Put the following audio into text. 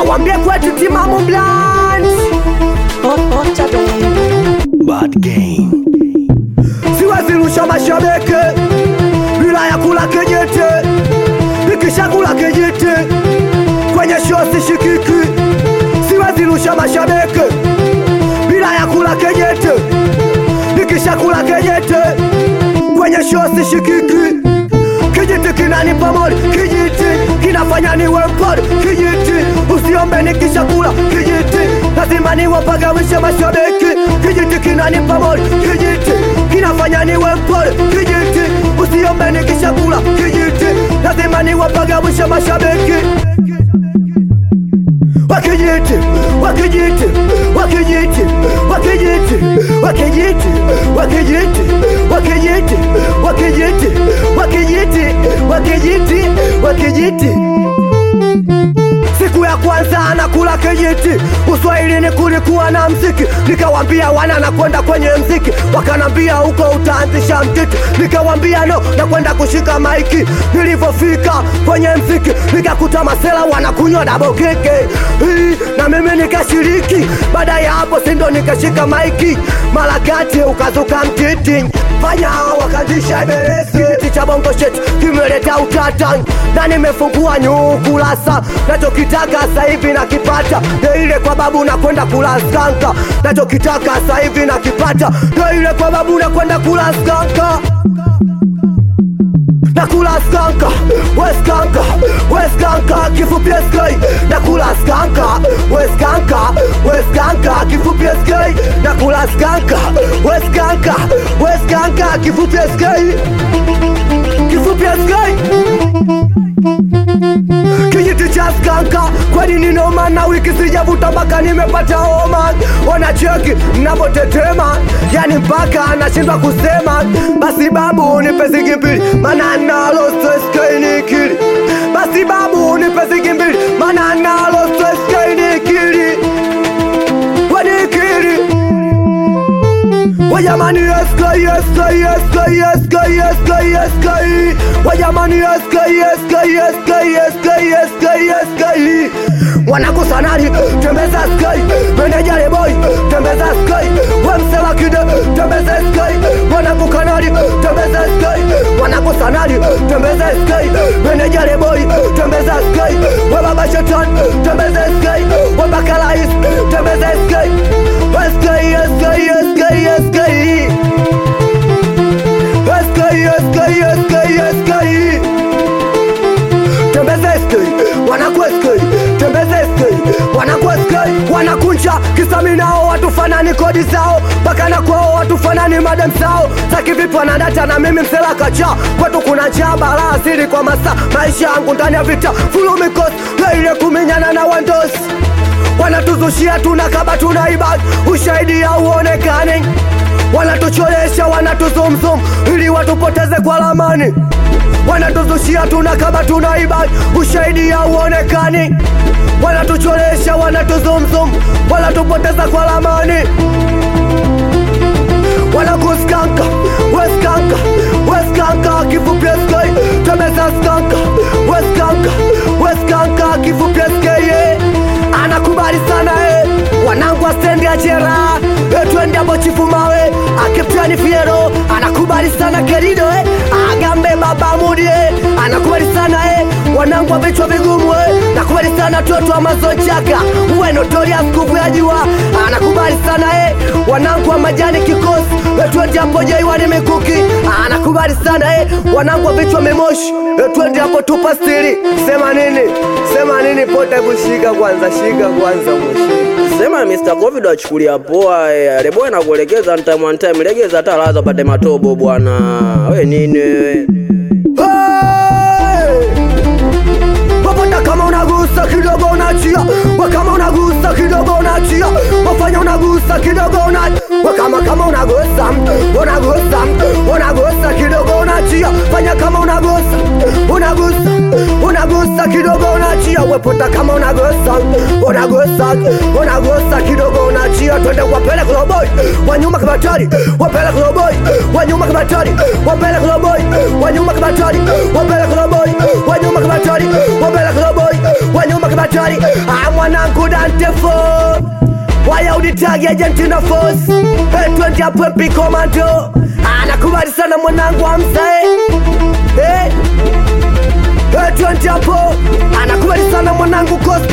awambie kwetu timamu bland Bad game. siwezi rusha mashabiki bila ya kula kijiti nikishakula kijiti kwenye show sishikiki siwezi rusha mashabiki bila ya kula kijiti nikishakula kijiti kwenye show sishikiki kijiti kinanipa mori kijiti kinafanya niwe mpori kijiti usiombe nikishakula kijiti lazima niwapagawishe mashabiki kijiti kinanipa mori kijiti kinafanya niwe mpori kijiti usiombe nikishakula kijiti lazima niwapagawishe mashabiki wakijiti wakijiti wakijiti wakijiti wakijiti wakijiti wakijiti wakijiti wakijiti wakijiti wakijiti siku ya kwanza anakula kijiti uswahilini kulikuwa na mziki nikawambia wana nakwenda kwenye mziki wakanambia huko utaanzisha mtiti nikawambia no nakwenda kushika maiki nilivyofika kwenye mziki nikakuta masela wanakunywa dabokeke Hii, na mimi nikashiriki baada ya hapo sindo nikashika maiki mara kati ukazuka mtiti fanya wakazisha iberesi kiti cha bongo shet kimeleta utata na nimefungua nyukurasa nachokitaka sasa hivi nakipata ndo ile kwa babu nakwenda kula skanka nachokitaka sasa hivi nakipata ndo ile kwa babu nakwenda kula skanka nakula skanka weskanka weskanka kifupi sk nakula skanka weskanka weskanka kifupi sk nakula skanka weskanka weskanka kifupi sk kifupi sk kijiti cha skanka kwani ninoma na wiki sijavuta mpaka nimepata homa wanacheki mnapotetema yani mpaka anashindwa kusema basi babu nipe zigi mbili mana nalo steskainikili basi babu nipe zigi mbili mana nalo steskainikili wanikili Wajamani SK, SK, SK, SK, SK, SK Wajamani SK, SK, SK, SK, SK, SK Wanakusanari, tembeza SK Menejare boy, tembeza SK Wemsela kide, tembeza SK Wanakukanari, tembeza SK Wanakusanari, tembeza SK Menejare boy, tembeza SK Webaba shetan, tembeza SK Webakalais, tembeza SK SK, SK, SK, SK SK, SK, SK, SK Tembeza SK, wanakuwa SK Tembeza SK, wanakuwa SK Wanakunja kisami nao watufanani kodi zao mpaka na kwao watufanani madem zao za kivipi wanadata na mimi msela kacha kwetu kuna njaa balaa asili kwa masaa maisha yangu ndani ya vita fulu mikosi leile kuminyana na wandosi wanatuzushia tunakaba tunaiba ushahidi hauonekani wanatucholesha wanatuzumzum ili watupoteze kwa lamani wanatuzushia tunakaba tunaiba ushahidi hauonekani wanatucholesha wanatuzumzum wanatupoteza kwa lamani wanakuskanka weskanka weskanka kifupi sk temeza skanka weskanka weskanka kifupi sk anakubali sana e wanangu wa stendi ya jera e, twende hapo chifu mawe akiptani fiero anakubali sana kerido e, agambe baba mudi e, anakubali sana e, wanangu wa vichwa vigumu e, nakubali sana toto wa mazonchaka uwe notorious nguvu ya jua anakubali sana e, wanangu wa majani kikosi e, twende hapo jaiwani mikuki anakubali sana e, wanangu wa vichwa memoshi e, twende hapo tupa stili sema nini sema nini pote kushika kwanza shika kwanza mshika Sema Mr. Covid achukulia poa eh. Lebo nakuelekeza on time on time. Legeza hata laza pate matobo bwana. We nini wewe? Hey! Wapata kama unagusa kidogo unachia we kama unagusa kidogo unachia wafanya unagusa kidogo una we kama kama unagusa unagusa unagusa kidogo unachia fanya kama unagusa unagusa unagusa kidogo unachia wepota kama unagusa unagusa unagusa kidogo unachia twende wapele kuloboi wanyuma kibatari wapele kuloboi wanyuma kibatari wapele kuloboi wanyuma kibatari wapele kuloboi wanyuma kibatari wapele kuloboi wanyuma kibatari hatari ah, mwanangu dantefo waya uditagi Argentina force hey, twende hapo MP commando anakubali sana mwanangu amsae hey. Hey, twende hapo anakubali sana mwanangu Costa